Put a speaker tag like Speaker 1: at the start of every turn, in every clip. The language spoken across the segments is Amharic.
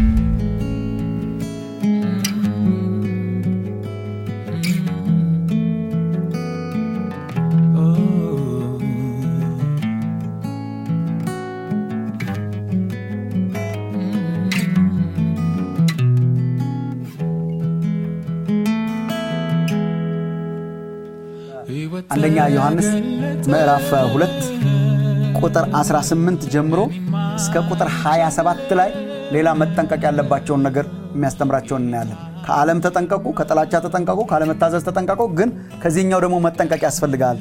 Speaker 1: አንደኛ ዮሐንስ ምዕራፍ 2 ቁጥር 18 ጀምሮ እስከ ቁጥር 27 ላይ ሌላ መጠንቀቅ ያለባቸውን ነገር የሚያስተምራቸውን እናያለን። ከዓለም ተጠንቀቁ፣ ከጥላቻ ተጠንቀቁ፣ ካለመታዘዝ ተጠንቀቁ። ግን ከዚህኛው ደግሞ መጠንቀቅ ያስፈልጋል።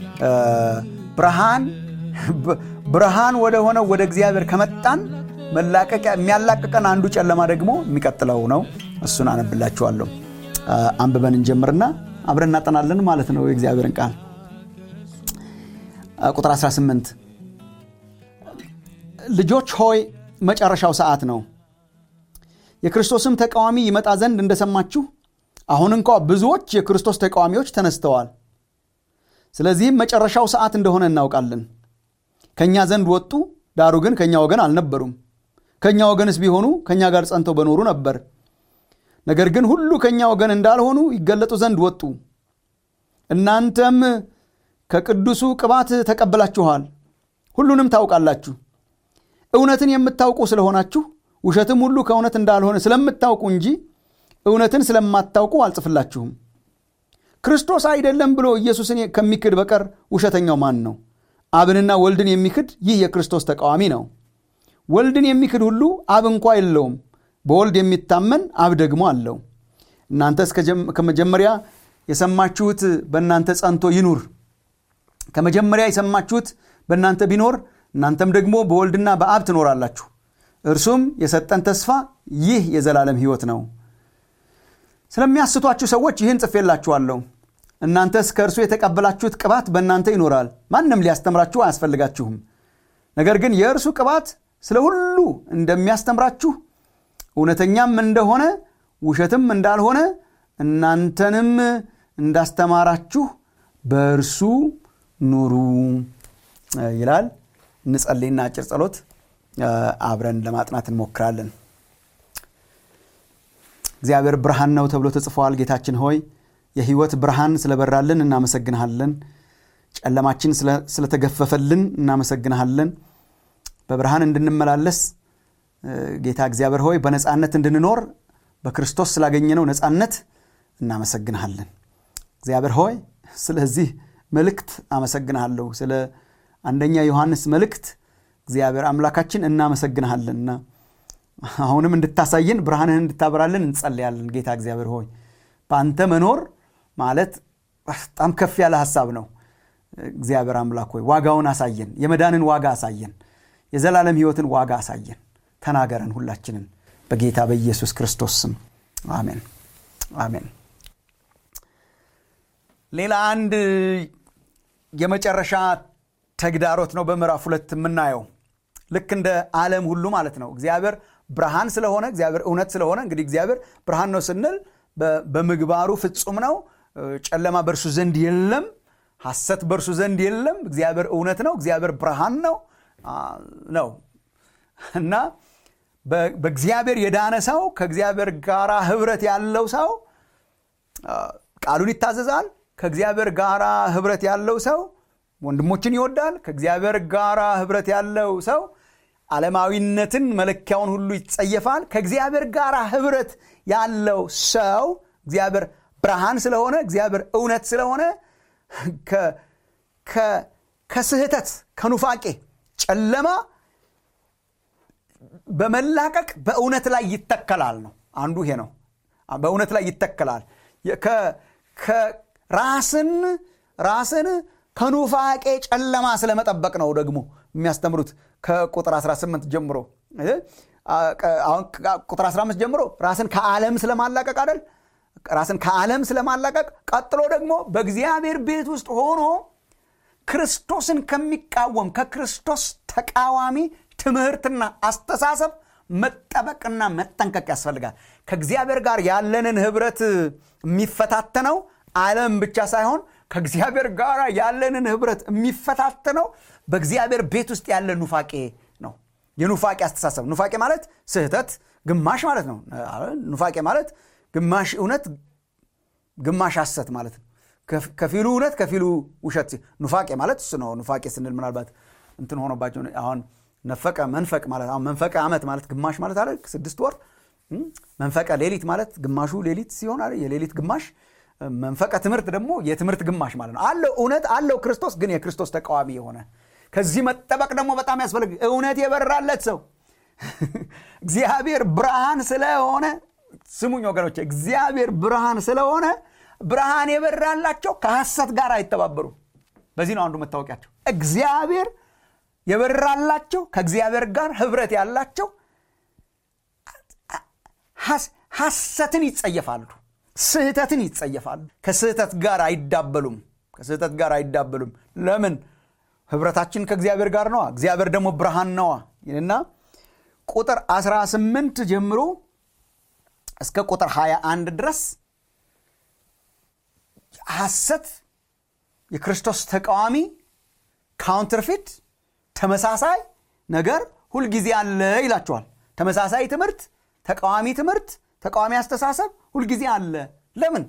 Speaker 1: ብርሃን ብርሃን ወደ ሆነው ወደ እግዚአብሔር ከመጣን መላቀቂያ የሚያላቅቀን አንዱ ጨለማ ደግሞ የሚቀጥለው ነው። እሱን አነብላችኋለሁ። አንብበን እንጀምርና አብረን እናጠናለን ማለት ነው የእግዚአብሔርን ቃል ቁጥር 18 ልጆች ሆይ መጨረሻው ሰዓት ነው የክርስቶስም ተቃዋሚ ይመጣ ዘንድ እንደሰማችሁ አሁን እንኳ ብዙዎች የክርስቶስ ተቃዋሚዎች ተነስተዋል ስለዚህም መጨረሻው ሰዓት እንደሆነ እናውቃለን ከእኛ ዘንድ ወጡ ዳሩ ግን ከእኛ ወገን አልነበሩም ከእኛ ወገንስ ቢሆኑ ከእኛ ጋር ጸንተው በኖሩ ነበር ነገር ግን ሁሉ ከእኛ ወገን እንዳልሆኑ ይገለጡ ዘንድ ወጡ እናንተም ከቅዱሱ ቅባት ተቀብላችኋል ሁሉንም ታውቃላችሁ እውነትን የምታውቁ ስለሆናችሁ ውሸትም ሁሉ ከእውነት እንዳልሆነ ስለምታውቁ እንጂ እውነትን ስለማታውቁ አልጽፍላችሁም ክርስቶስ አይደለም ብሎ ኢየሱስን ከሚክድ በቀር ውሸተኛው ማን ነው አብንና ወልድን የሚክድ ይህ የክርስቶስ ተቃዋሚ ነው ወልድን የሚክድ ሁሉ አብ እንኳ የለውም በወልድ የሚታመን አብ ደግሞ አለው እናንተስ ከመጀመሪያ የሰማችሁት በእናንተ ጸንቶ ይኑር ከመጀመሪያ የሰማችሁት በእናንተ ቢኖር እናንተም ደግሞ በወልድና በአብ ትኖራላችሁ እርሱም የሰጠን ተስፋ ይህ የዘላለም ሕይወት ነው ስለሚያስቷችሁ ሰዎች ይህን ጽፌላችኋለሁ እናንተስ ከእርሱ የተቀበላችሁት ቅባት በእናንተ ይኖራል ማንም ሊያስተምራችሁ አያስፈልጋችሁም ነገር ግን የእርሱ ቅባት ስለ ሁሉ እንደሚያስተምራችሁ እውነተኛም እንደሆነ ውሸትም እንዳልሆነ እናንተንም እንዳስተማራችሁ በእርሱ ኑሩ ይላል እንጸልይና አጭር ጸሎት አብረን ለማጥናት እንሞክራለን እግዚአብሔር ብርሃን ነው ተብሎ ተጽፏል ጌታችን ሆይ የህይወት ብርሃን ስለበራልን እናመሰግንሃለን ጨለማችን ስለተገፈፈልን እናመሰግንሃለን በብርሃን እንድንመላለስ ጌታ እግዚአብሔር ሆይ በነፃነት እንድንኖር በክርስቶስ ስላገኘነው ነፃነት እናመሰግንሃለን እግዚአብሔር ሆይ ስለዚህ መልእክት አመሰግንሃለሁ ስለ አንደኛ ዮሐንስ መልእክት እግዚአብሔር አምላካችን እናመሰግንሃለንና አሁንም እንድታሳየን ብርሃንህን እንድታበራልን እንጸልያለን ጌታ እግዚአብሔር ሆይ በአንተ መኖር ማለት በጣም ከፍ ያለ ሀሳብ ነው እግዚአብሔር አምላክ ሆይ ዋጋውን አሳየን የመዳንን ዋጋ አሳየን የዘላለም ህይወትን ዋጋ አሳየን ተናገረን ሁላችንን በጌታ በኢየሱስ ክርስቶስ ስም አሜን አሜን ሌላ አንድ የመጨረሻ ተግዳሮት ነው በምዕራፍ ሁለት የምናየው ልክ እንደ ዓለም ሁሉ ማለት ነው እግዚአብሔር ብርሃን ስለሆነ እግዚአብሔር እውነት ስለሆነ እንግዲህ እግዚአብሔር ብርሃን ነው ስንል በምግባሩ ፍጹም ነው ጨለማ በእርሱ ዘንድ የለም ሐሰት በእርሱ ዘንድ የለም እግዚአብሔር እውነት ነው እግዚአብሔር ብርሃን ነው ነው እና በእግዚአብሔር የዳነ ሰው ከእግዚአብሔር ጋር ህብረት ያለው ሰው ቃሉን ይታዘዛል ከእግዚአብሔር ጋር ህብረት ያለው ሰው ወንድሞችን ይወዳል ከእግዚአብሔር ጋር ህብረት ያለው ሰው ዓለማዊነትን መለኪያውን ሁሉ ይጸየፋል ከእግዚአብሔር ጋር ህብረት ያለው ሰው እግዚአብሔር ብርሃን ስለሆነ እግዚአብሔር እውነት ስለሆነ ከስህተት ከኑፋቄ ጨለማ በመላቀቅ በእውነት ላይ ይተከላል ነው አንዱ ይሄ ነው በእውነት ላይ ይተከላል ራስን ራስን ከኑፋቄ ጨለማ ስለመጠበቅ ነው ደግሞ የሚያስተምሩት ከቁጥር 18 ጀምሮ ቁጥር 15 ጀምሮ ራስን ከዓለም ስለማላቀቅ አይደል ራስን ከዓለም ስለማላቀቅ ቀጥሎ ደግሞ በእግዚአብሔር ቤት ውስጥ ሆኖ ክርስቶስን ከሚቃወም ከክርስቶስ ተቃዋሚ ትምህርትና አስተሳሰብ መጠበቅና መጠንቀቅ ያስፈልጋል ከእግዚአብሔር ጋር ያለንን ህብረት የሚፈታተነው ዓለም ብቻ ሳይሆን ከእግዚአብሔር ጋር ያለንን ህብረት የሚፈታተነው በእግዚአብሔር ቤት ውስጥ ያለ ኑፋቄ ነው የኑፋቄ አስተሳሰብ ኑፋቄ ማለት ስህተት ግማሽ ማለት ነው ኑፋቄ ማለት ግማሽ እውነት ግማሽ ሐሰት ማለት ነው ከፊሉ እውነት ከፊሉ ውሸት ኑፋቄ ማለት እሱ ነው ኑፋቄ ስንል ምናልባት እንትን ሆኖባቸው አሁን ነፈቀ መንፈቅ ማለት አሁን መንፈቀ ዓመት ማለት ግማሽ ማለት አለ ስድስት ወር መንፈቀ ሌሊት ማለት ግማሹ ሌሊት ሲሆን አለ የሌሊት ግማሽ መንፈቀ ትምህርት ደግሞ የትምህርት ግማሽ ማለት ነው አለው እውነት አለው ክርስቶስ ግን የክርስቶስ ተቃዋሚ የሆነ ከዚህ መጠበቅ ደግሞ በጣም ያስፈልግ እውነት የበራለት ሰው እግዚአብሔር ብርሃን ስለሆነ ስሙኝ ወገኖች እግዚአብሔር ብርሃን ስለሆነ ብርሃን የበራላቸው ከሐሰት ጋር አይተባበሩም በዚህ ነው አንዱ መታወቂያቸው እግዚአብሔር የበራላቸው ከእግዚአብሔር ጋር ህብረት ያላቸው ሐሰትን ይጸየፋሉ ስህተትን ይጸየፋሉ ከስህተት ጋር አይዳበሉም ከስህተት ጋር አይዳበሉም ለምን ህብረታችን ከእግዚአብሔር ጋር ነዋ እግዚአብሔር ደግሞ ብርሃን ነዋ እና ቁጥር 18 ጀምሮ እስከ ቁጥር 21 ድረስ ሐሰት የክርስቶስ ተቃዋሚ ካውንተርፊት ተመሳሳይ ነገር ሁልጊዜ አለ ይላቸዋል ተመሳሳይ ትምህርት ተቃዋሚ ትምህርት ተቃዋሚ አስተሳሰብ ሁልጊዜ አለ ለምን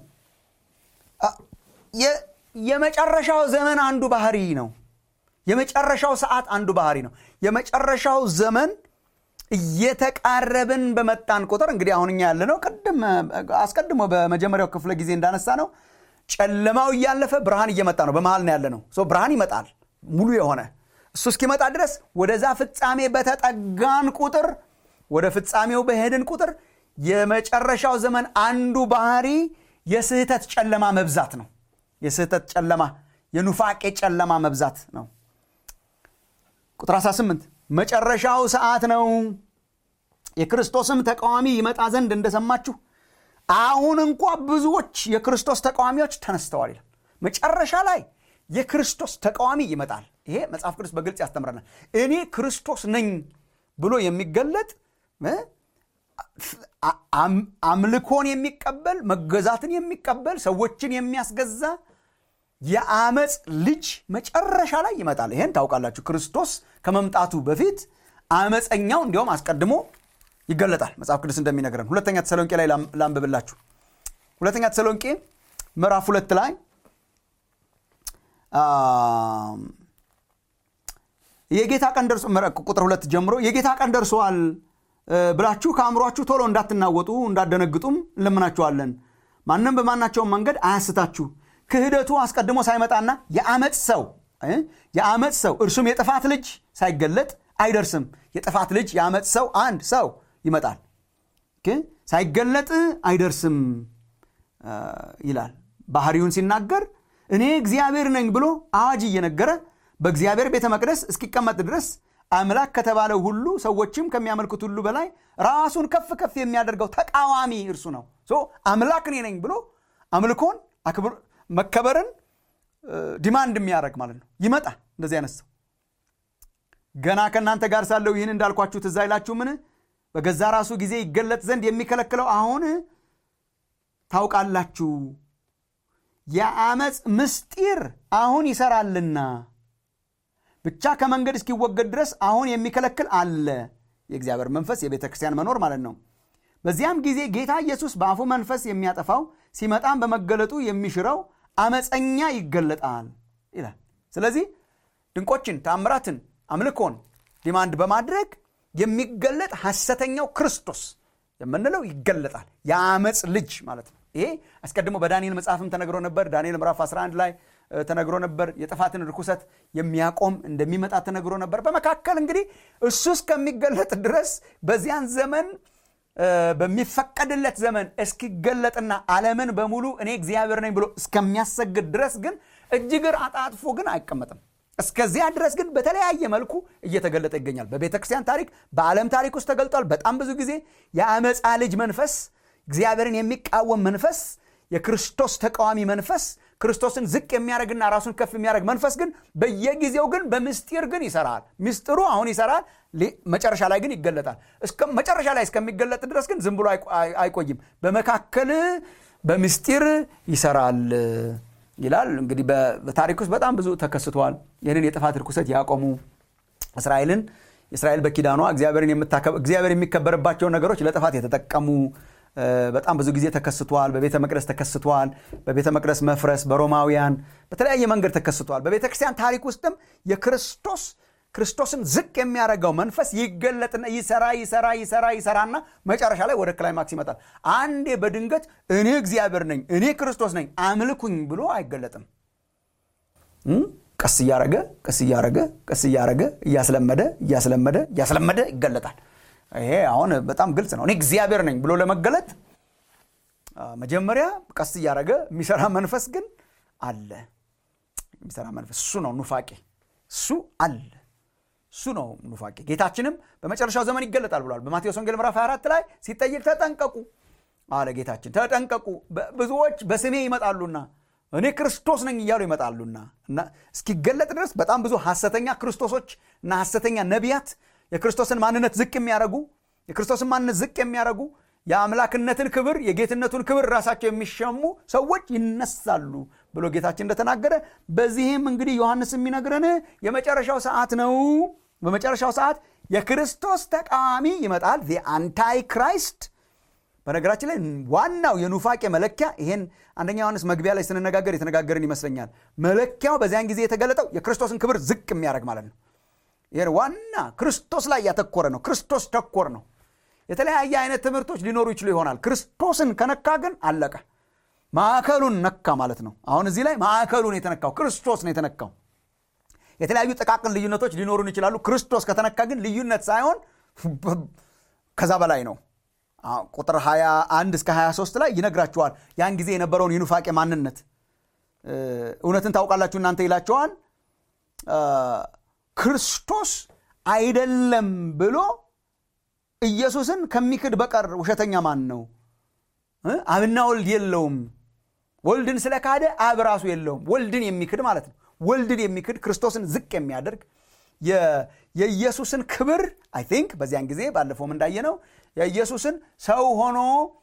Speaker 1: የመጨረሻው ዘመን አንዱ ባህሪ ነው የመጨረሻው ሰዓት አንዱ ባህሪ ነው የመጨረሻው ዘመን እየተቃረብን በመጣን ቁጥር እንግዲህ አሁን እኛ ያለ ነው ቅድም አስቀድሞ በመጀመሪያው ክፍለ ጊዜ እንዳነሳ ነው ጨለማው እያለፈ ብርሃን እየመጣ ነው በመሃል ነው ያለ ነው ብርሃን ይመጣል ሙሉ የሆነ እሱ እስኪመጣ ድረስ ወደዛ ፍጻሜ በተጠጋን ቁጥር ወደ ፍጻሜው በሄድን ቁጥር የመጨረሻው ዘመን አንዱ ባህሪ የስህተት ጨለማ መብዛት ነው የስህተት ጨለማ የኑፋቄ ጨለማ መብዛት ነው ቁጥር 18 መጨረሻው ሰዓት ነው የክርስቶስም ተቃዋሚ ይመጣ ዘንድ እንደሰማችሁ አሁን እንኳ ብዙዎች የክርስቶስ ተቃዋሚዎች ተነስተዋል ይላል መጨረሻ ላይ የክርስቶስ ተቃዋሚ ይመጣል ይሄ መጽሐፍ ቅዱስ በግልጽ ያስተምረናል እኔ ክርስቶስ ነኝ ብሎ የሚገለጥ አምልኮን የሚቀበል መገዛትን የሚቀበል ሰዎችን የሚያስገዛ የአመፅ ልጅ መጨረሻ ላይ ይመጣል ይሄን ታውቃላችሁ ክርስቶስ ከመምጣቱ በፊት አመፀኛው እንዲያውም አስቀድሞ ይገለጣል መጽሐፍ ቅዱስ እንደሚነግረን ሁለተኛ ተሰሎንቄ ላይ ላንብብላችሁ ሁለተኛ ተሰሎንቄ ምዕራፍ ሁለት ላይ የጌታ ቀን ደርሶ ቁጥር ሁለት ጀምሮ የጌታ ቀን ደርሰዋል ብላችሁ ከአእምሯችሁ ቶሎ እንዳትናወጡ እንዳደነግጡም እንለምናችኋለን ማንም በማናቸውም መንገድ አያስታችሁ ክህደቱ አስቀድሞ ሳይመጣና የአመፅ ሰው የአመፅ ሰው እርሱም የጥፋት ልጅ ሳይገለጥ አይደርስም የጥፋት ልጅ የአመፅ ሰው አንድ ሰው ይመጣል ሳይገለጥ አይደርስም ይላል ባህሪውን ሲናገር እኔ እግዚአብሔር ነኝ ብሎ አዋጅ እየነገረ በእግዚአብሔር ቤተ መቅደስ እስኪቀመጥ ድረስ አምላክ ከተባለው ሁሉ ሰዎችም ከሚያመልኩት ሁሉ በላይ ራሱን ከፍ ከፍ የሚያደርገው ተቃዋሚ እርሱ ነው አምላክ እኔ ነኝ ብሎ አምልኮን መከበርን ዲማንድ የሚያደርግ ማለት ነው ይመጣ እንደዚህ አይነት ሰው ገና ከእናንተ ጋር ሳለው ይህን እንዳልኳችሁ ትዝ አይላችሁ ምን በገዛ ራሱ ጊዜ ይገለጥ ዘንድ የሚከለክለው አሁን ታውቃላችሁ የአመፅ ምስጢር አሁን ይሰራልና ብቻ ከመንገድ እስኪወገድ ድረስ አሁን የሚከለክል አለ የእግዚአብሔር መንፈስ የቤተ ክርስቲያን መኖር ማለት ነው በዚያም ጊዜ ጌታ ኢየሱስ በአፉ መንፈስ የሚያጠፋው ሲመጣም በመገለጡ የሚሽረው አመፀኛ ይገለጣል ይላል ስለዚህ ድንቆችን ታምራትን አምልኮን ዲማንድ በማድረግ የሚገለጥ ሐሰተኛው ክርስቶስ የምንለው ይገለጣል የአመፅ ልጅ ማለት ነው ይሄ አስቀድሞ በዳንኤል መጽሐፍም ተነግሮ ነበር ዳንኤል ምዕራፍ 11 ላይ ተነግሮ ነበር የጥፋትን ርኩሰት የሚያቆም እንደሚመጣ ተነግሮ ነበር በመካከል እንግዲህ እሱ እስከሚገለጥ ድረስ በዚያን ዘመን በሚፈቀድለት ዘመን እስኪገለጥና ዓለምን በሙሉ እኔ እግዚአብሔር ነኝ ብሎ እስከሚያሰግድ ድረስ ግን እጅግር አጣጥፎ ግን አይቀመጥም እስከዚያ ድረስ ግን በተለያየ መልኩ እየተገለጠ ይገኛል በቤተ ክርስቲያን ታሪክ በዓለም ታሪክ ውስጥ ተገልጧል በጣም ብዙ ጊዜ የአመፃ ልጅ መንፈስ እግዚአብሔርን የሚቃወም መንፈስ የክርስቶስ ተቃዋሚ መንፈስ ክርስቶስን ዝቅ የሚያደርግና ራሱን ከፍ የሚያደርግ መንፈስ ግን በየጊዜው ግን በምስጢር ግን ይሰራል ምስጢሩ አሁን ይሰራል መጨረሻ ላይ ግን ይገለጣል መጨረሻ ላይ እስከሚገለጥ ድረስ ግን ዝም ብሎ አይቆይም በመካከል በምስጢር ይሰራል ይላል እንግዲህ በታሪክ ውስጥ በጣም ብዙ ተከስተዋል ይህንን የጥፋት ርኩሰት ያቆሙ እስራኤልን እስራኤል በኪዳኗ እግዚአብሔር የሚከበርባቸውን ነገሮች ለጥፋት የተጠቀሙ በጣም ብዙ ጊዜ ተከስቷል። በቤተ መቅደስ ተከስቷል። በቤተ መቅደስ መፍረስ በሮማውያን በተለያየ መንገድ ተከስቷል። በቤተ ክርስቲያን ታሪክ ውስጥም የክርስቶስ ክርስቶስን ዝቅ የሚያደርገው መንፈስ ይገለጥና ይሰራ ይሰራ ይሰራ ይሰራና መጨረሻ ላይ ወደ ክላይማክስ ይመጣል። አንዴ በድንገት እኔ እግዚአብሔር ነኝ እኔ ክርስቶስ ነኝ አምልኩኝ ብሎ አይገለጥም። ቀስ እያረገ ቀስ እያረገ ቀስ እያረገ እያስለመደ እያስለመደ እያስለመደ ይገለጣል። ይሄ አሁን በጣም ግልጽ ነው። እኔ እግዚአብሔር ነኝ ብሎ ለመገለጥ መጀመሪያ ቀስ እያረገ የሚሰራ መንፈስ ግን አለ። የሚሰራ መንፈስ እሱ ነው ኑፋቄ፣ እሱ አለ። እሱ ነው ኑፋቄ። ጌታችንም በመጨረሻው ዘመን ይገለጣል ብሏል። በማቴዎስ ወንጌል ምዕራፍ 24 ላይ ሲጠይቅ ተጠንቀቁ አለ ጌታችን። ተጠንቀቁ ብዙዎች በስሜ ይመጣሉና እኔ ክርስቶስ ነኝ እያሉ ይመጣሉና እና እስኪገለጥ ድረስ በጣም ብዙ ሐሰተኛ ክርስቶሶች እና ሐሰተኛ ነቢያት የክርስቶስን ማንነት ዝቅ የሚያደርጉ የክርስቶስን ማንነት ዝቅ የሚያደርጉ የአምላክነትን ክብር የጌትነቱን ክብር ራሳቸው የሚሸሙ ሰዎች ይነሳሉ ብሎ ጌታችን እንደተናገረ በዚህም እንግዲህ ዮሐንስ የሚነግረን የመጨረሻው ሰዓት ነው። በመጨረሻው ሰዓት የክርስቶስ ተቃዋሚ ይመጣል። አንታይ ክራይስት በነገራችን ላይ ዋናው የኑፋቄ መለኪያ ይሄን አንደኛ ዮሐንስ መግቢያ ላይ ስንነጋገር የተነጋገርን ይመስለኛል። መለኪያው በዚያን ጊዜ የተገለጠው የክርስቶስን ክብር ዝቅ የሚያደርግ ማለት ነው። ይሄን ዋና ክርስቶስ ላይ ያተኮረ ነው። ክርስቶስ ተኮር ነው። የተለያየ አይነት ትምህርቶች ሊኖሩ ይችሉ ይሆናል። ክርስቶስን ከነካ ግን አለቀ። ማዕከሉን ነካ ማለት ነው። አሁን እዚህ ላይ ማዕከሉን የተነካው ክርስቶስ ነው የተነካው። የተለያዩ ጥቃቅን ልዩነቶች ሊኖሩን ይችላሉ። ክርስቶስ ከተነካ ግን ልዩነት ሳይሆን ከዛ በላይ ነው። ቁጥር 21 እስከ 23 ላይ ይነግራችኋል ያን ጊዜ የነበረውን የኑፋቄ ማንነት እውነትን ታውቃላችሁ እናንተ ይላቸዋል። ክርስቶስ አይደለም ብሎ ኢየሱስን ከሚክድ በቀር ውሸተኛ ማን ነው? አብና ወልድ የለውም። ወልድን ስለካደ አብ ራሱ የለውም። ወልድን የሚክድ ማለት ነው። ወልድን የሚክድ ክርስቶስን ዝቅ የሚያደርግ የኢየሱስን ክብር አይ ቲንክ በዚያን ጊዜ ባለፈውም እንዳየነው የኢየሱስን ሰው ሆኖ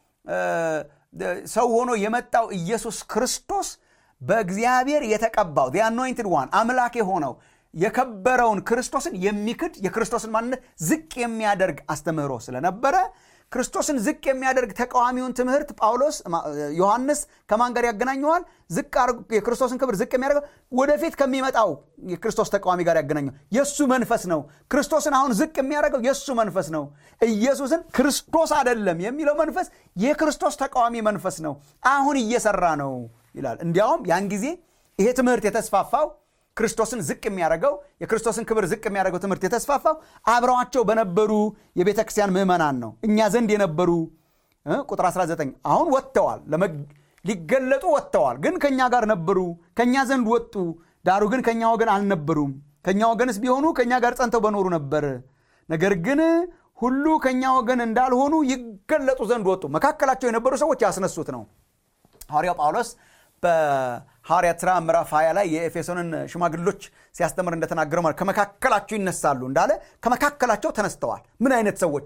Speaker 1: ሰው ሆኖ የመጣው ኢየሱስ ክርስቶስ በእግዚአብሔር የተቀባው አኖይንትድ ዋን አምላክ የሆነው የከበረውን ክርስቶስን የሚክድ የክርስቶስን ማንነት ዝቅ የሚያደርግ አስተምህሮ ስለነበረ ክርስቶስን ዝቅ የሚያደርግ ተቃዋሚውን ትምህርት ጳውሎስ ዮሐንስ ከማን ጋር ያገናኘዋል? ዝቅ የክርስቶስን ክብር ዝቅ የሚያደርገው ወደፊት ከሚመጣው የክርስቶስ ተቃዋሚ ጋር ያገናኘው የእሱ መንፈስ ነው። ክርስቶስን አሁን ዝቅ የሚያደርገው የእሱ መንፈስ ነው። ኢየሱስን ክርስቶስ አይደለም የሚለው መንፈስ የክርስቶስ ተቃዋሚ መንፈስ ነው። አሁን እየሰራ ነው ይላል። እንዲያውም ያን ጊዜ ይሄ ትምህርት የተስፋፋው ክርስቶስን ዝቅ የሚያደርገው የክርስቶስን ክብር ዝቅ የሚያደርገው ትምህርት የተስፋፋው አብረዋቸው በነበሩ የቤተ ክርስቲያን ምዕመናን ነው። እኛ ዘንድ የነበሩ ቁጥር 19 አሁን ወጥተዋል፣ ሊገለጡ ወጥተዋል፣ ግን ከእኛ ጋር ነበሩ፣ ከእኛ ዘንድ ወጡ፣ ዳሩ ግን ከእኛ ወገን አልነበሩም። ከእኛ ወገንስ ቢሆኑ ከእኛ ጋር ጸንተው በኖሩ ነበር። ነገር ግን ሁሉ ከእኛ ወገን እንዳልሆኑ ይገለጡ ዘንድ ወጡ። መካከላቸው የነበሩ ሰዎች ያስነሱት ነው። ሐዋርያው ጳውሎስ በሐዋርያት ሥራ ምዕራፍ 20 ላይ የኤፌሶንን ሽማግሎች ሲያስተምር እንደተናገረው ማለት ከመካከላቸው ይነሳሉ እንዳለ ከመካከላቸው ተነስተዋል። ምን አይነት ሰዎች?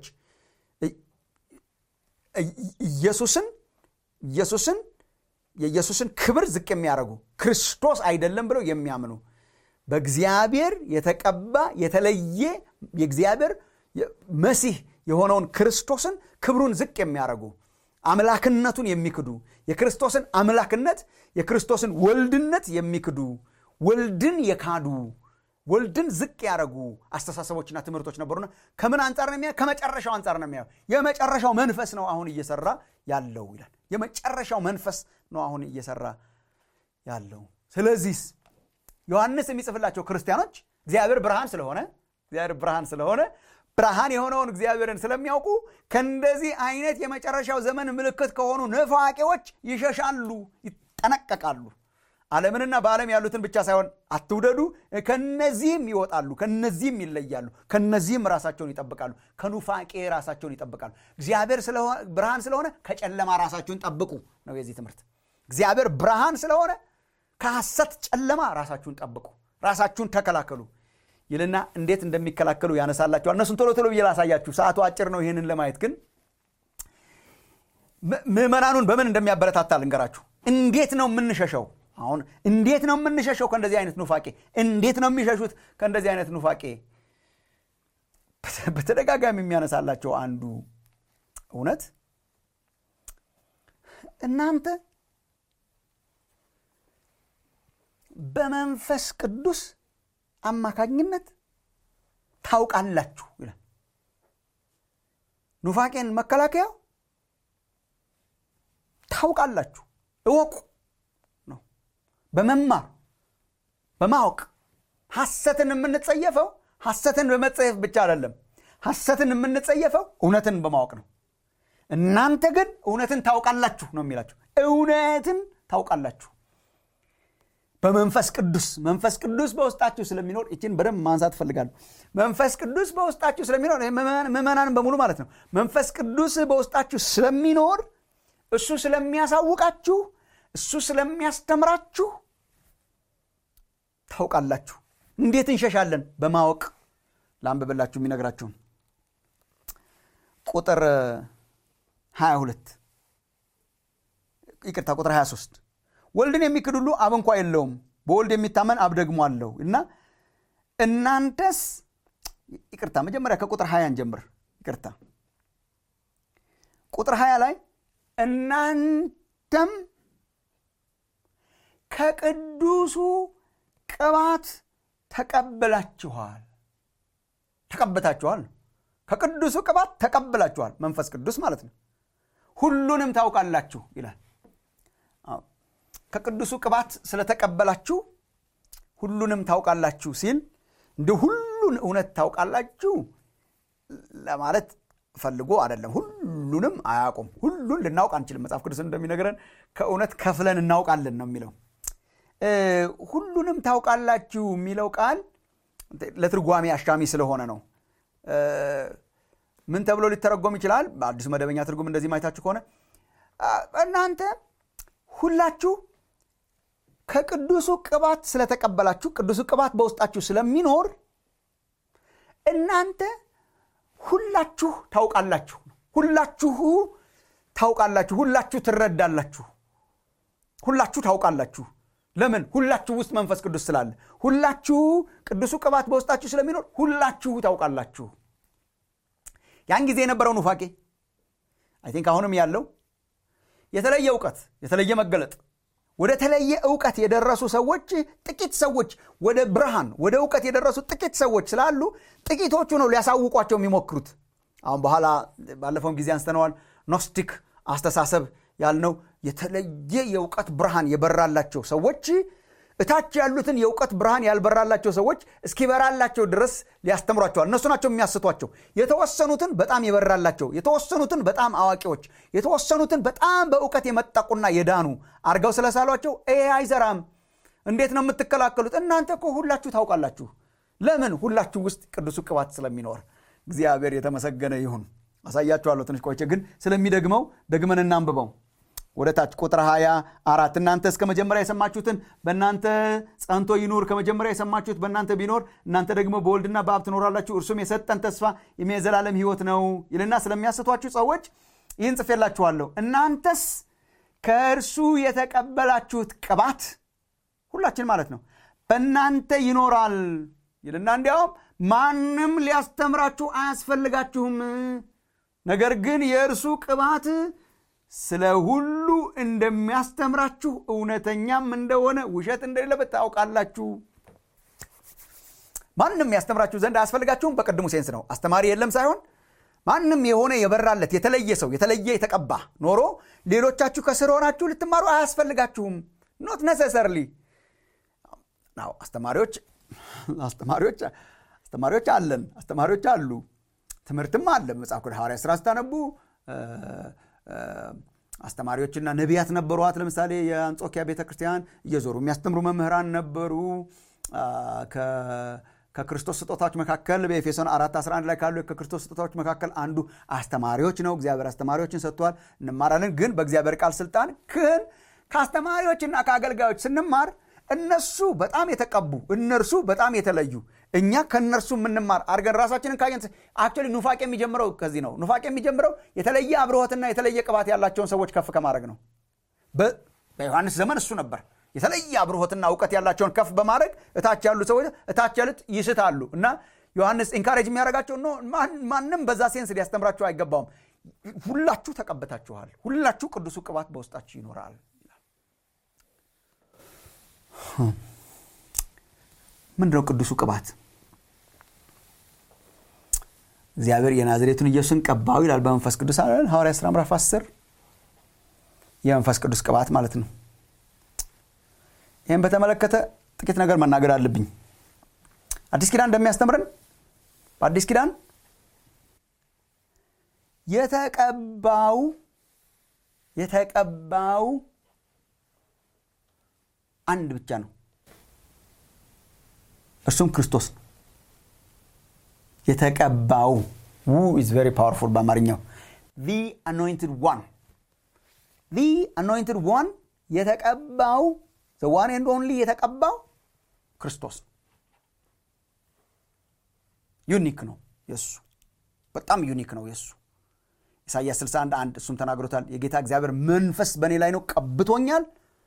Speaker 1: ኢየሱስን ኢየሱስን የኢየሱስን ክብር ዝቅ የሚያደርጉ ክርስቶስ አይደለም ብለው የሚያምኑ በእግዚአብሔር የተቀባ የተለየ የእግዚአብሔር መሲህ የሆነውን ክርስቶስን ክብሩን ዝቅ የሚያደርጉ አምላክነቱን የሚክዱ የክርስቶስን አምላክነት የክርስቶስን ወልድነት የሚክዱ ወልድን የካዱ ወልድን ዝቅ ያደረጉ አስተሳሰቦችና ትምህርቶች ነበሩና ከምን አንጻር ነው የሚያየው? ከመጨረሻው አንጻር ነው የሚያየው። የመጨረሻው መንፈስ ነው አሁን እየሰራ ያለው ይላል። የመጨረሻው መንፈስ ነው አሁን እየሰራ ያለው። ስለዚህ ዮሐንስ የሚጽፍላቸው ክርስቲያኖች እግዚአብሔር ብርሃን ስለሆነ እግዚአብሔር ብርሃን ስለሆነ ብርሃን የሆነውን እግዚአብሔርን ስለሚያውቁ ከእንደዚህ አይነት የመጨረሻው ዘመን ምልክት ከሆኑ ነፋቂዎች ይሸሻሉ፣ ይጠነቀቃሉ። ዓለምንና በዓለም ያሉትን ብቻ ሳይሆን አትውደዱ፣ ከነዚህም ይወጣሉ፣ ከነዚህም ይለያሉ፣ ከነዚህም ራሳቸውን ይጠብቃሉ፣ ከኑፋቄ ራሳቸውን ይጠብቃሉ። እግዚአብሔር ብርሃን ስለሆነ ከጨለማ ራሳችሁን ጠብቁ ነው የዚህ ትምህርት። እግዚአብሔር ብርሃን ስለሆነ ከሐሰት ጨለማ ራሳችሁን ጠብቁ፣ ራሳችሁን ተከላከሉ ይልና እንዴት እንደሚከላከሉ ያነሳላቸዋል። እነሱን ቶሎ ቶሎ ብዬ ላሳያችሁ፣ ሰዓቱ አጭር ነው። ይህንን ለማየት ግን ምዕመናኑን በምን እንደሚያበረታታ ልንገራችሁ። እንዴት ነው የምንሸሸው? አሁን እንዴት ነው የምንሸሸው ከእንደዚህ አይነት ኑፋቄ? እንዴት ነው የሚሸሹት ከእንደዚህ አይነት ኑፋቄ? በተደጋጋሚ የሚያነሳላቸው አንዱ እውነት እናንተ በመንፈስ ቅዱስ አማካኝነት ታውቃላችሁ ይላል። ኑፋቄን መከላከያው ታውቃላችሁ፣ እወቁ ነው። በመማር በማወቅ ሐሰትን የምንጸየፈው ሐሰትን በመጸየፍ ብቻ አይደለም። ሐሰትን የምንጸየፈው እውነትን በማወቅ ነው። እናንተ ግን እውነትን ታውቃላችሁ ነው የሚላችሁ። እውነትን ታውቃላችሁ በመንፈስ ቅዱስ መንፈስ ቅዱስ በውስጣችሁ ስለሚኖር ይችን በደንብ ማንሳት እፈልጋለሁ። መንፈስ ቅዱስ በውስጣችሁ ስለሚኖር ምዕመናንን በሙሉ ማለት ነው። መንፈስ ቅዱስ በውስጣችሁ ስለሚኖር እሱ ስለሚያሳውቃችሁ፣ እሱ ስለሚያስተምራችሁ ታውቃላችሁ። እንዴት እንሸሻለን? በማወቅ ላንብብላችሁ የሚነግራችሁን ቁጥር 22 ይቅርታ፣ ቁጥር 23 ወልድን የሚክድ ሁሉ አብ እንኳ የለውም፣ በወልድ የሚታመን አብ ደግሞ አለው እና እናንተስ ይቅርታ፣ መጀመሪያ ከቁጥር 20 ጀምር። ይቅርታ፣ ቁጥር 20 ላይ እናንተም ከቅዱሱ ቅባት ተቀብላችኋል። ተቀብታችኋል፣ ከቅዱሱ ቅባት ተቀብላችኋል። መንፈስ ቅዱስ ማለት ነው። ሁሉንም ታውቃላችሁ ይላል። ከቅዱሱ ቅባት ስለተቀበላችሁ ሁሉንም ታውቃላችሁ ሲል እንደ ሁሉን እውነት ታውቃላችሁ ለማለት ፈልጎ አይደለም። ሁሉንም አያውቁም። ሁሉን ልናውቅ አንችልም። መጽሐፍ ቅዱስ እንደሚነግረን ከእውነት ከፍለን እናውቃለን ነው የሚለው። ሁሉንም ታውቃላችሁ የሚለው ቃል ለትርጓሜ አሻሚ ስለሆነ ነው። ምን ተብሎ ሊተረጎም ይችላል? በአዲሱ መደበኛ ትርጉም እንደዚህ ማየታችሁ ከሆነ እናንተ ሁላችሁ ከቅዱሱ ቅባት ስለተቀበላችሁ ቅዱሱ ቅባት በውስጣችሁ ስለሚኖር እናንተ ሁላችሁ ታውቃላችሁ። ሁላችሁ ታውቃላችሁ። ሁላችሁ ትረዳላችሁ። ሁላችሁ ታውቃላችሁ። ለምን? ሁላችሁ ውስጥ መንፈስ ቅዱስ ስላለ። ሁላችሁ ቅዱሱ ቅባት በውስጣችሁ ስለሚኖር ሁላችሁ ታውቃላችሁ። ያን ጊዜ የነበረው ኑፋቄ አይ ቲንክ አሁንም ያለው የተለየ እውቀት የተለየ መገለጥ ወደ ተለየ እውቀት የደረሱ ሰዎች ጥቂት ሰዎች ወደ ብርሃን ወደ እውቀት የደረሱ ጥቂት ሰዎች ስላሉ ጥቂቶቹ ነው ሊያሳውቋቸው የሚሞክሩት። አሁን በኋላ ባለፈውም ጊዜ አንስተነዋል። ኖስቲክ አስተሳሰብ ያልነው የተለየ የእውቀት ብርሃን የበራላቸው ሰዎች እታች ያሉትን የእውቀት ብርሃን ያልበራላቸው ሰዎች እስኪበራላቸው ድረስ ሊያስተምሯቸዋል። እነሱ ናቸው የሚያስቷቸው። የተወሰኑትን በጣም የበራላቸው፣ የተወሰኑትን በጣም አዋቂዎች፣ የተወሰኑትን በጣም በእውቀት የመጠቁና የዳኑ አርገው ስለሳሏቸው ይሄ አይሰራም፣ እንዴት ነው የምትከላከሉት? እናንተ እኮ ሁላችሁ ታውቃላችሁ። ለምን? ሁላችሁ ውስጥ ቅዱሱ ቅባት ስለሚኖር። እግዚአብሔር የተመሰገነ ይሁን። አሳያችኋለሁ ትንሽ ቆይቼ፣ ግን ስለሚደግመው ደግመን እናንብበው። ወደ ታች ቁጥር 24 እናንተ እስከ መጀመሪያ የሰማችሁትን በእናንተ ጸንቶ ይኑር። ከመጀመሪያ የሰማችሁት በእናንተ ቢኖር እናንተ ደግሞ በወልድና በአብ ትኖራላችሁ። እርሱም የሰጠን ተስፋ የዘላለም ሕይወት ነው ይልና ስለሚያስቷችሁ ሰዎች ይህን ጽፌላችኋለሁ። እናንተስ ከእርሱ የተቀበላችሁት ቅባት ሁላችን ማለት ነው በእናንተ ይኖራል ይልና እንዲያውም ማንም ሊያስተምራችሁ አያስፈልጋችሁም። ነገር ግን የእርሱ ቅባት ስለ ሁሉ እንደሚያስተምራችሁ እውነተኛም እንደሆነ ውሸት እንደሌለበት ታውቃላችሁ። ማንም ያስተምራችሁ ዘንድ አያስፈልጋችሁም። በቅድሙ ሴንስ ነው። አስተማሪ የለም ሳይሆን ማንም የሆነ የበራለት የተለየ ሰው የተለየ የተቀባ ኖሮ ሌሎቻችሁ ከስር ሆናችሁ ልትማሩ አያስፈልጋችሁም። ኖት ነሰሰርሊ ናው አስተማሪዎች አስተማሪዎች አስተማሪዎች አለን አስተማሪዎች አሉ። ትምህርትም አለ። መጽሐፍ ቅዱስ ሐዋርያት ሥራ ስታነቡ አስተማሪዎችና ነቢያት ነበሯት። ለምሳሌ የአንጾኪያ ቤተ ክርስቲያን እየዞሩ የሚያስተምሩ መምህራን ነበሩ። ከክርስቶስ ስጦታዎች መካከል በኤፌሶን 4 11 ላይ ካሉ ከክርስቶስ ስጦታዎች መካከል አንዱ አስተማሪዎች ነው። እግዚአብሔር አስተማሪዎችን ሰጥቷል፣ እንማራለን። ግን በእግዚአብሔር ቃል ስልጣን ግን ከአስተማሪዎችና ከአገልጋዮች ስንማር እነሱ በጣም የተቀቡ እነርሱ በጣም የተለዩ እኛ ከእነርሱ የምንማር አድርገን ራሳችንን ካየን አክቹዋሊ ኑፋቄ የሚጀምረው ከዚህ ነው። ኑፋቄ የሚጀምረው የተለየ አብርሆትና የተለየ ቅባት ያላቸውን ሰዎች ከፍ ከማድረግ ነው። በዮሐንስ ዘመን እሱ ነበር። የተለየ አብርሆትና እውቀት ያላቸውን ከፍ በማድረግ እታች ያሉ ሰዎች እታች ያሉት ይስታሉ እና ዮሐንስ ኢንካሬጅ የሚያደርጋቸው ኖ ማንም በዛ ሴንስ ሊያስተምራችሁ አይገባውም ሁላችሁ ተቀበታችኋል ሁላችሁ ቅዱሱ ቅባት በውስጣችሁ ይኖራል ምንድነው ቅዱሱ ቅባት እግዚአብሔር የናዝሬቱን ኢየሱስን ቀባው ይላል በመንፈስ ቅዱስ አለን ሐዋርያ ሥራ ምዕራፍ 10 የመንፈስ ቅዱስ ቅባት ማለት ነው ይህም በተመለከተ ጥቂት ነገር መናገር አለብኝ አዲስ ኪዳን እንደሚያስተምረን በአዲስ ኪዳን የተቀባው የተቀባው አንድ ብቻ ነው እርሱም ክርስቶስ ነው የተቀባው ው ኢዝ ቨሪ ፓወርፉል በአማርኛው ዚ አኖይንትድ ዋን ዚ አኖይንትድ ዋን የተቀባው ዋን ኤንድ ኦንሊ የተቀባው ክርስቶስ ነው ዩኒክ ነው የእሱ በጣም ዩኒክ ነው የእሱ ኢሳያስ 61 አንድ እሱም ተናግሮታል የጌታ እግዚአብሔር መንፈስ በእኔ ላይ ነው ቀብቶኛል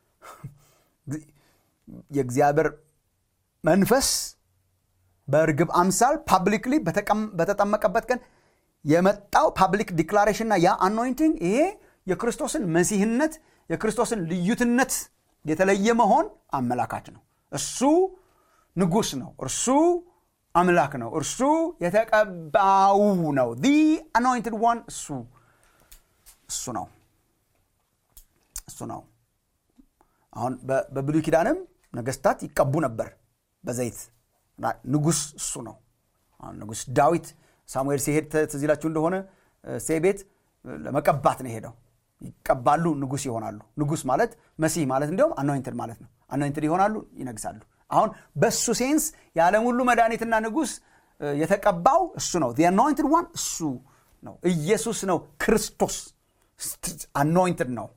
Speaker 1: የእግዚአብሔር መንፈስ በእርግብ አምሳል ፓብሊክሊ በተጠመቀበት ቀን የመጣው ፓብሊክ ዲክላሬሽንና ያ አኖይንቲንግ ይሄ የክርስቶስን መሲህነት የክርስቶስን ልዩትነት የተለየ መሆን አመላካች ነው እሱ ንጉስ ነው እርሱ አምላክ ነው እርሱ የተቀባው ነው ዲ አኖይንትድ ዋን እሱ እሱ ነው እሱ ነው አሁን በብሉይ ኪዳንም ነገስታት ይቀቡ ነበር በዘይት ንጉስ እሱ ነው ንጉስ ዳዊት ሳሙኤል ሲሄድ ትዚላችሁ እንደሆነ ሴ ቤት ለመቀባት ነው የሄደው ይቀባሉ ንጉስ ይሆናሉ ንጉስ ማለት መሲህ ማለት እንዲሁም አኖይንትድ ማለት ነው አኖይንትድ ይሆናሉ ይነግሳሉ አሁን በሱ ሴንስ የዓለም ሁሉ መድኃኒትና ንጉስ የተቀባው እሱ ነው አኖይንትድ ዋን እሱ ነው ኢየሱስ ነው ክርስቶስ አኖይንትድ ነው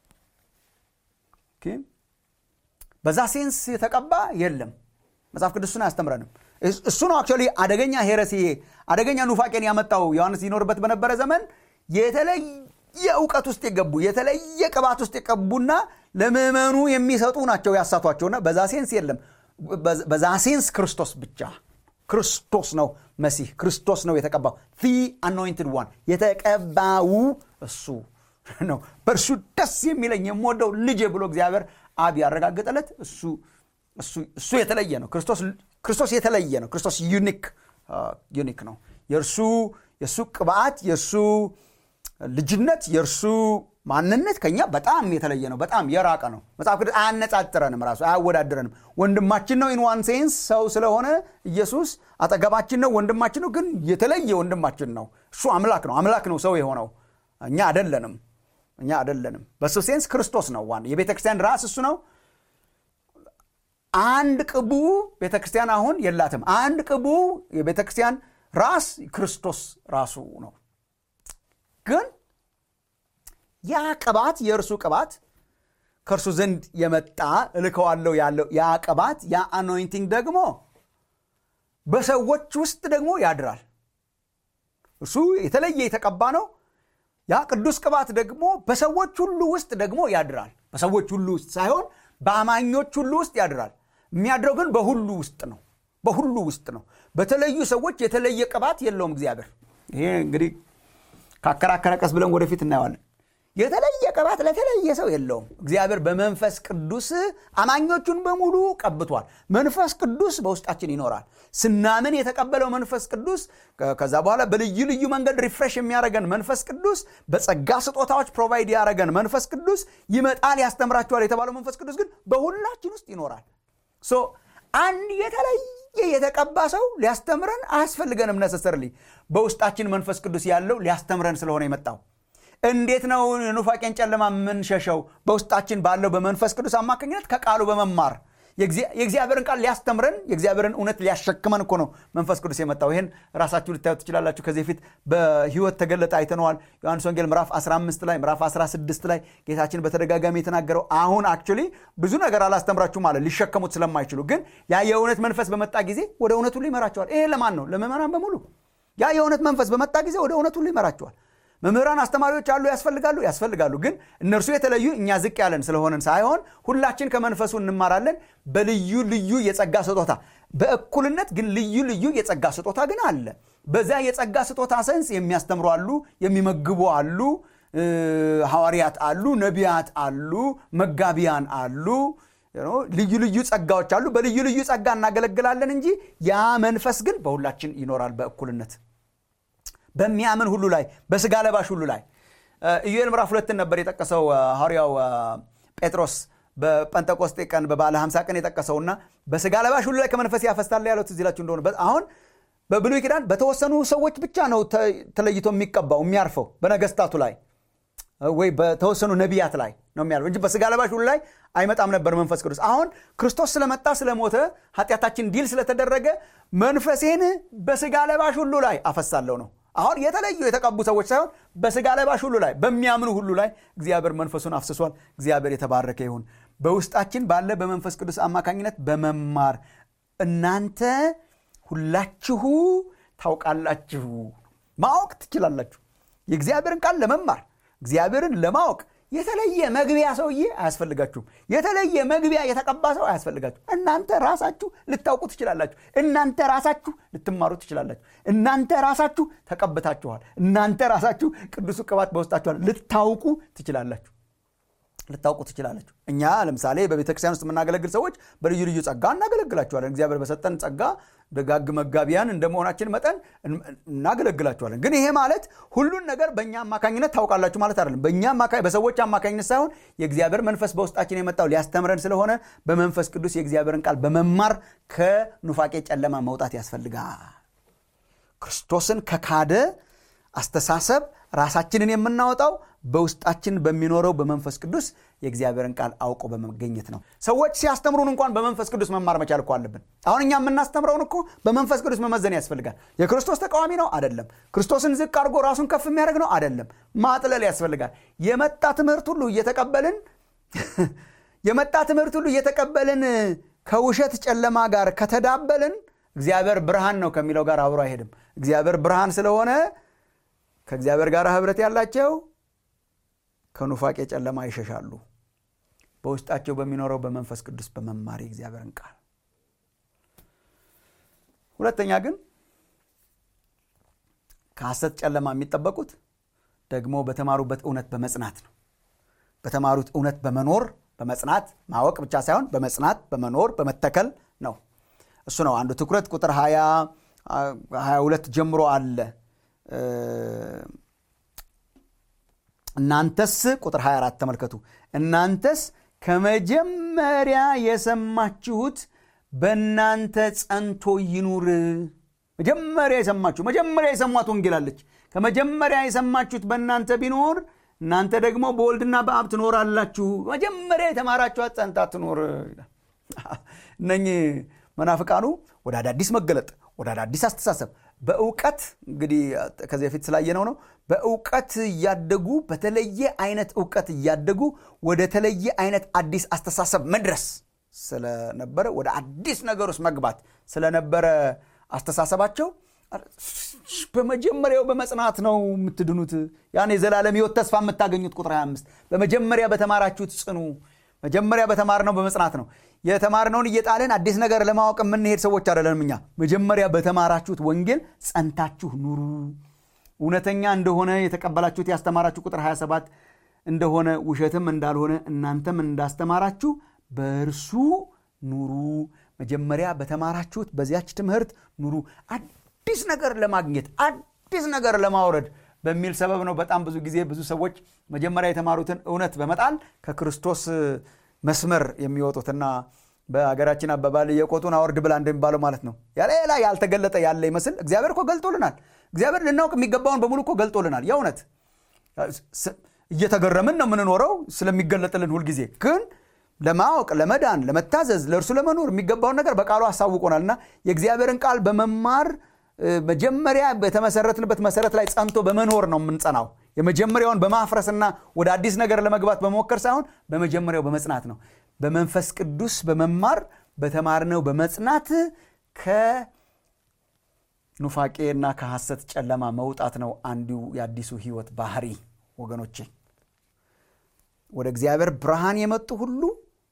Speaker 1: በዛ ሴንስ የተቀባ የለም መጽሐፍ ቅዱስን አያስተምረንም እሱ ነው አክቹዋሊ አደገኛ ሄረሲ አደገኛ ኑፋቄን ያመጣው ዮሐንስ ይኖርበት በነበረ ዘመን የተለየ እውቀት ውስጥ የገቡ የተለየ ቅባት ውስጥ የቀቡና ለምዕመኑ የሚሰጡ ናቸው ያሳቷቸውና በዛ ሴንስ የለም በዛ ሴንስ ክርስቶስ ብቻ ክርስቶስ ነው መሲህ ክርስቶስ ነው የተቀባው ፊ አኖይንትድ ዋን የተቀባው እሱ ነው በእርሱ ደስ የሚለኝ የምወደው ልጄ ብሎ እግዚአብሔር አብ ያረጋገጠለት እሱ እሱ የተለየ ነው ክርስቶስ የተለየ ነው ክርስቶስ ዩኒክ ዩኒክ ነው የእርሱ የእሱ ቅባት የእርሱ ልጅነት የእርሱ ማንነት ከኛ በጣም የተለየ ነው በጣም የራቀ ነው መጽሐፍ ቅዱስ አያነጻጥረንም ራሱ አያወዳድረንም ወንድማችን ነው ኢን ዋን ሴንስ ሰው ስለሆነ ኢየሱስ አጠገባችን ነው ወንድማችን ነው ግን የተለየ ወንድማችን ነው እሱ አምላክ ነው አምላክ ነው ሰው የሆነው እኛ አደለንም እኛ አደለንም በሱ ሴንስ ክርስቶስ ነው ዋን የቤተ ክርስቲያን ራስ እሱ ነው አንድ ቅቡ ቤተ ክርስቲያን አሁን የላትም አንድ ቅቡ የቤተ ክርስቲያን ራስ ክርስቶስ ራሱ ነው ግን ያ ቅባት የእርሱ ቅባት ከእርሱ ዘንድ የመጣ እልከዋለው ያለው ያ ቅባት ያ አኖይንቲንግ ደግሞ በሰዎች ውስጥ ደግሞ ያድራል እርሱ የተለየ የተቀባ ነው ያ ቅዱስ ቅባት ደግሞ በሰዎች ሁሉ ውስጥ ደግሞ ያድራል በሰዎች ሁሉ ውስጥ ሳይሆን በአማኞች ሁሉ ውስጥ ያድራል የሚያድረው ግን በሁሉ ውስጥ ነው በሁሉ ውስጥ ነው በተለዩ ሰዎች የተለየ ቅባት የለውም እግዚአብሔር ይሄ እንግዲህ ካከራከረ ቀስ ብለን ወደፊት እናየዋለን የተለየ ቅባት ለተለየ ሰው የለውም እግዚአብሔር በመንፈስ ቅዱስ አማኞቹን በሙሉ ቀብቷል መንፈስ ቅዱስ በውስጣችን ይኖራል ስናምን የተቀበለው መንፈስ ቅዱስ ከዛ በኋላ በልዩ ልዩ መንገድ ሪፍሬሽ የሚያደረገን መንፈስ ቅዱስ በጸጋ ስጦታዎች ፕሮቫይድ ያደረገን መንፈስ ቅዱስ ይመጣል ያስተምራችኋል የተባለው መንፈስ ቅዱስ ግን በሁላችን ውስጥ ይኖራል ሶ አንድ የተለየ የተቀባ ሰው ሊያስተምረን አያስፈልገንም ነሰሰርሊ በውስጣችን መንፈስ ቅዱስ ያለው ሊያስተምረን ስለሆነ የመጣው እንዴት ነው ኑፋቄን ጨለማ የምንሸሸው በውስጣችን ባለው በመንፈስ ቅዱስ አማካኝነት ከቃሉ በመማር የእግዚአብሔርን ቃል ሊያስተምረን የእግዚአብሔርን እውነት ሊያሸክመን እኮ ነው መንፈስ ቅዱስ የመጣው ይህን ራሳችሁ ልታዩ ትችላላችሁ ከዚህ በፊት በህይወት ተገለጠ አይተነዋል ዮሐንስ ወንጌል ምዕራፍ 15 ላይ ምዕራፍ 16 ላይ ጌታችን በተደጋጋሚ የተናገረው አሁን አክቹሊ ብዙ ነገር አላስተምራችሁ ማለት ሊሸከሙት ስለማይችሉ ግን ያ የእውነት መንፈስ በመጣ ጊዜ ወደ እውነት ሁሉ ይመራቸዋል ይሄ ለማን ነው ለምዕመናን በሙሉ ያ የእውነት መንፈስ በመጣ ጊዜ ወደ እውነት ሁሉ ይመራቸዋል መምህራን አስተማሪዎች አሉ ያስፈልጋሉ ያስፈልጋሉ ግን እነርሱ የተለዩ እኛ ዝቅ ያለን ስለሆነን ሳይሆን ሁላችን ከመንፈሱ እንማራለን በልዩ ልዩ የጸጋ ስጦታ በእኩልነት ግን ልዩ ልዩ የጸጋ ስጦታ ግን አለ በዛ የጸጋ ስጦታ ሰንስ የሚያስተምሩ አሉ የሚመግቡ አሉ ሐዋርያት አሉ ነቢያት አሉ መጋቢያን አሉ ልዩ ልዩ ጸጋዎች አሉ በልዩ ልዩ ጸጋ እናገለግላለን እንጂ ያ መንፈስ ግን በሁላችን ይኖራል በእኩልነት በሚያምን ሁሉ ላይ በስጋ ለባሽ ሁሉ ላይ ኢዩኤል ምዕራፍ ሁለትን ነበር የጠቀሰው ሐዋርያው ጴጥሮስ በጴንጠቆስጤ ቀን በባለ 50 ቀን የጠቀሰውና በስጋ ለባሽ ሁሉ ላይ ከመንፈስ ያፈስታል ያለው ትዝ ይላችሁ እንደሆነ አሁን በብሉይ ኪዳን በተወሰኑ ሰዎች ብቻ ነው ተለይቶ የሚቀባው የሚያርፈው በነገስታቱ ላይ ወይ በተወሰኑ ነቢያት ላይ ነው የሚያርፈው እንጂ በስጋ ለባሽ ሁሉ ላይ አይመጣም ነበር መንፈስ ቅዱስ አሁን ክርስቶስ ስለመጣ ስለሞተ ኃጢአታችን ዲል ስለተደረገ መንፈሴን በስጋ ለባሽ ሁሉ ላይ አፈሳለሁ ነው አሁን የተለዩ የተቀቡ ሰዎች ሳይሆን በስጋ ለባሽ ሁሉ ላይ በሚያምኑ ሁሉ ላይ እግዚአብሔር መንፈሱን አፍስሷል እግዚአብሔር የተባረከ ይሁን በውስጣችን ባለ በመንፈስ ቅዱስ አማካኝነት በመማር እናንተ ሁላችሁ ታውቃላችሁ ማወቅ ትችላላችሁ የእግዚአብሔርን ቃል ለመማር እግዚአብሔርን ለማወቅ የተለየ መግቢያ ሰውዬ አያስፈልጋችሁም የተለየ መግቢያ የተቀባ ሰው አያስፈልጋችሁ እናንተ ራሳችሁ ልታውቁ ትችላላችሁ እናንተ ራሳችሁ ልትማሩ ትችላላችሁ እናንተ ራሳችሁ ተቀብታችኋል እናንተ ራሳችሁ ቅዱሱ ቅባት በውስጣችኋል ልታውቁ ትችላላችሁ ልታውቁ ትችላላችሁ እኛ ለምሳሌ በቤተ ክርስቲያን ውስጥ የምናገለግል ሰዎች በልዩ ልዩ ጸጋ እናገለግላችኋለን እግዚአብሔር በሰጠን ጸጋ ደጋግ መጋቢያን እንደመሆናችን መጠን እናገለግላችኋለን ግን ይሄ ማለት ሁሉን ነገር በእኛ አማካኝነት ታውቃላችሁ ማለት አይደለም በእኛ በሰዎች አማካኝነት ሳይሆን የእግዚአብሔር መንፈስ በውስጣችን የመጣው ሊያስተምረን ስለሆነ በመንፈስ ቅዱስ የእግዚአብሔርን ቃል በመማር ከኑፋቄ ጨለማ መውጣት ያስፈልጋል ክርስቶስን ከካደ አስተሳሰብ ራሳችንን የምናወጣው በውስጣችን በሚኖረው በመንፈስ ቅዱስ የእግዚአብሔርን ቃል አውቆ በመገኘት ነው ሰዎች ሲያስተምሩን እንኳን በመንፈስ ቅዱስ መማር መቻል እኮ አለብን አሁን እኛ የምናስተምረውን እኮ በመንፈስ ቅዱስ መመዘን ያስፈልጋል የክርስቶስ ተቃዋሚ ነው አደለም ክርስቶስን ዝቅ አድርጎ ራሱን ከፍ የሚያደርግ ነው አደለም ማጥለል ያስፈልጋል የመጣ ትምህርት ሁሉ እየተቀበልን የመጣ ትምህርት ሁሉ እየተቀበልን ከውሸት ጨለማ ጋር ከተዳበልን እግዚአብሔር ብርሃን ነው ከሚለው ጋር አብሮ አይሄድም እግዚአብሔር ብርሃን ስለሆነ ከእግዚአብሔር ጋር ህብረት ያላቸው ከኑፋቄ ጨለማ ይሸሻሉ በውስጣቸው በሚኖረው በመንፈስ ቅዱስ በመማር የእግዚአብሔርን ቃል ሁለተኛ ግን ከሐሰት ጨለማ የሚጠበቁት ደግሞ በተማሩበት እውነት በመጽናት ነው በተማሩት እውነት በመኖር በመጽናት ማወቅ ብቻ ሳይሆን በመጽናት በመኖር በመተከል ነው እሱ ነው አንዱ ትኩረት ቁጥር 22 ጀምሮ አለ እናንተስ ቁጥር 24 ተመልከቱ እናንተስ ከመጀመሪያ የሰማችሁት በእናንተ ጸንቶ ይኑር መጀመሪያ የሰማችሁ መጀመሪያ የሰሟት ወንጌላለች ከመጀመሪያ የሰማችሁት በእናንተ ቢኖር እናንተ ደግሞ በወልድና በአብ ትኖራላችሁ መጀመሪያ የተማራችኋት ጸንታ ትኖር እነኚህ መናፍቃኑ ወደ አዳዲስ መገለጥ ወደ አዳዲስ አስተሳሰብ በእውቀት እንግዲህ ከዚህ በፊት ስላየነው ነው በእውቀት እያደጉ በተለየ አይነት እውቀት እያደጉ ወደ ተለየ አይነት አዲስ አስተሳሰብ መድረስ ስለነበረ ወደ አዲስ ነገር ውስጥ መግባት ስለነበረ አስተሳሰባቸው በመጀመሪያው በመጽናት ነው የምትድኑት ያን የዘላለም ህይወት ተስፋ የምታገኙት ቁጥር 25 በመጀመሪያ በተማራችሁት ጽኑ መጀመሪያ በተማርነው በመጽናት ነው የተማርነውን እየጣልን አዲስ ነገር ለማወቅ የምንሄድ ሰዎች አይደለንም እኛ መጀመሪያ በተማራችሁት ወንጌል ጸንታችሁ ኑሩ እውነተኛ እንደሆነ የተቀበላችሁት ያስተማራችሁ ቁጥር 27 እንደሆነ ውሸትም እንዳልሆነ እናንተም እንዳስተማራችሁ በእርሱ ኑሩ መጀመሪያ በተማራችሁት በዚያች ትምህርት ኑሩ አዲስ ነገር ለማግኘት አዲስ ነገር ለማውረድ በሚል ሰበብ ነው በጣም ብዙ ጊዜ ብዙ ሰዎች መጀመሪያ የተማሩትን እውነት በመጣል ከክርስቶስ መስመር የሚወጡትና በሀገራችን አባባል የቆጡን አወርድ ብላ እንደሚባለው ማለት ነው ያሌላ ያልተገለጠ ያለ ይመስል እግዚአብሔር እኮ ገልጦልናል እግዚአብሔር ልናውቅ የሚገባውን በሙሉ እኮ ገልጦልናል የእውነት እየተገረምን ነው የምንኖረው ስለሚገለጥልን ሁልጊዜ ግን ለማወቅ ለመዳን ለመታዘዝ ለእርሱ ለመኖር የሚገባውን ነገር በቃሉ አሳውቆናል እና የእግዚአብሔርን ቃል በመማር መጀመሪያ በተመሰረትንበት መሰረት ላይ ጸንቶ በመኖር ነው የምንጸናው የመጀመሪያውን በማፍረስና ወደ አዲስ ነገር ለመግባት በመሞከር ሳይሆን በመጀመሪያው በመጽናት ነው በመንፈስ ቅዱስ በመማር በተማርነው በመጽናት ኑፋቄና ከሐሰት ጨለማ መውጣት ነው አንዱ የአዲሱ ህይወት ባህሪ ወገኖቼ ወደ እግዚአብሔር ብርሃን የመጡ ሁሉ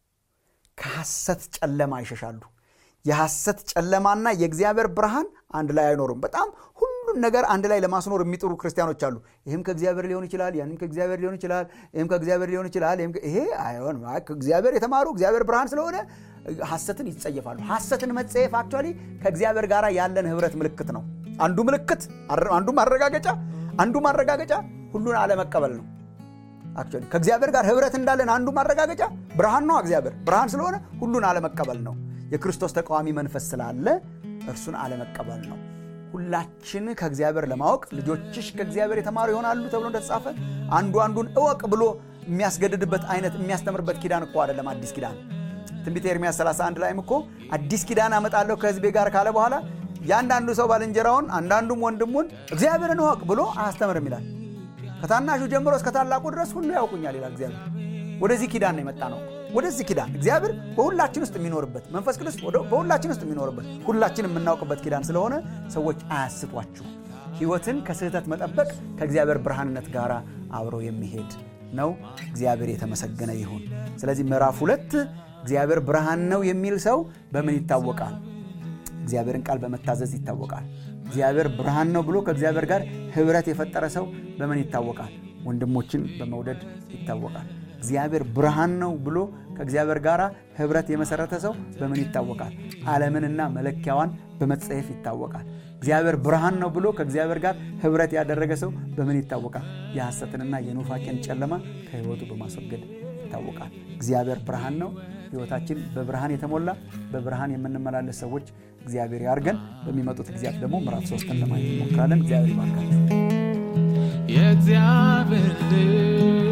Speaker 1: ከሐሰት ጨለማ ይሸሻሉ የሐሰት ጨለማና የእግዚአብሔር ብርሃን አንድ ላይ አይኖሩም በጣም ሁሉን ነገር አንድ ላይ ለማስኖር የሚጥሩ ክርስቲያኖች አሉ ይህም ከእግዚአብሔር ሊሆን ይችላል ያንም ከእግዚአብሔር ሊሆን ይችላል ይህም ከእግዚአብሔር ሊሆን ይችላል ይሄ አይሆንም ከእግዚአብሔር የተማሩ እግዚአብሔር ብርሃን ስለሆነ ሐሰትን ይጸየፋሉ ሐሰትን መጸየፍ አክቹዋሊ ከእግዚአብሔር ጋር ያለን ህብረት ምልክት ነው አንዱ ምልክት አንዱ ማረጋገጫ አንዱ ማረጋገጫ ሁሉን አለመቀበል ነው አክቹዋሊ ከእግዚአብሔር ጋር ህብረት እንዳለን አንዱ ማረጋገጫ ብርሃን ነው እግዚአብሔር ብርሃን ስለሆነ ሁሉን አለመቀበል ነው የክርስቶስ ተቃዋሚ መንፈስ ስላለ እርሱን አለመቀበል ነው ሁላችን ከእግዚአብሔር ለማወቅ ልጆችሽ ከእግዚአብሔር የተማሩ ይሆናሉ ተብሎ እንደተጻፈ አንዱ አንዱን እወቅ ብሎ የሚያስገድድበት አይነት የሚያስተምርበት ኪዳን እኮ አይደለም አዲስ ኪዳን ትንቢት ኤርሚያስ 31 ላይም እኮ አዲስ ኪዳን አመጣለሁ ከህዝቤ ጋር ካለ በኋላ የአንዳንዱ ሰው ባልንጀራውን አንዳንዱም ወንድሙን እግዚአብሔርን እወቅ ብሎ አያስተምርም ይላል ከታናሹ ጀምሮ እስከ ታላቁ ድረስ ሁሉ ያውቁኛል ይላል እግዚአብሔር ወደዚህ ኪዳን ነው የመጣ ነው ወደዚህ ኪዳን እግዚአብሔር በሁላችን ውስጥ የሚኖርበት መንፈስ ቅዱስ በሁላችን ውስጥ የሚኖርበት ሁላችን የምናውቅበት ኪዳን ስለሆነ ሰዎች አያስቷችሁ ህይወትን ከስህተት መጠበቅ ከእግዚአብሔር ብርሃንነት ጋር አብሮ የሚሄድ ነው እግዚአብሔር የተመሰገነ ይሁን ስለዚህ ምዕራፍ ሁለት እግዚአብሔር ብርሃን ነው የሚል ሰው በምን ይታወቃል እግዚአብሔርን ቃል በመታዘዝ ይታወቃል እግዚአብሔር ብርሃን ነው ብሎ ከእግዚአብሔር ጋር ህብረት የፈጠረ ሰው በምን ይታወቃል ወንድሞችን በመውደድ ይታወቃል እግዚአብሔር ብርሃን ነው ብሎ ከእግዚአብሔር ጋር ህብረት የመሰረተ ሰው በምን ይታወቃል ዓለምንና መለኪያዋን በመጸየፍ ይታወቃል እግዚአብሔር ብርሃን ነው ብሎ ከእግዚአብሔር ጋር ህብረት ያደረገ ሰው በምን ይታወቃል የሐሰትንና የኑፋቄን ጨለማ ከህይወቱ በማስወገድ ይታወቃል እግዚአብሔር ብርሃን ነው ህይወታችን በብርሃን የተሞላ በብርሃን የምንመላለስ ሰዎች እግዚአብሔር ያርገን በሚመጡት ጊዜያት ደግሞ ምዕራፍ ሶስትን ለማየት እንሞክራለን እግዚአብሔር ይባርካችሁ
Speaker 2: የእግዚአብሔር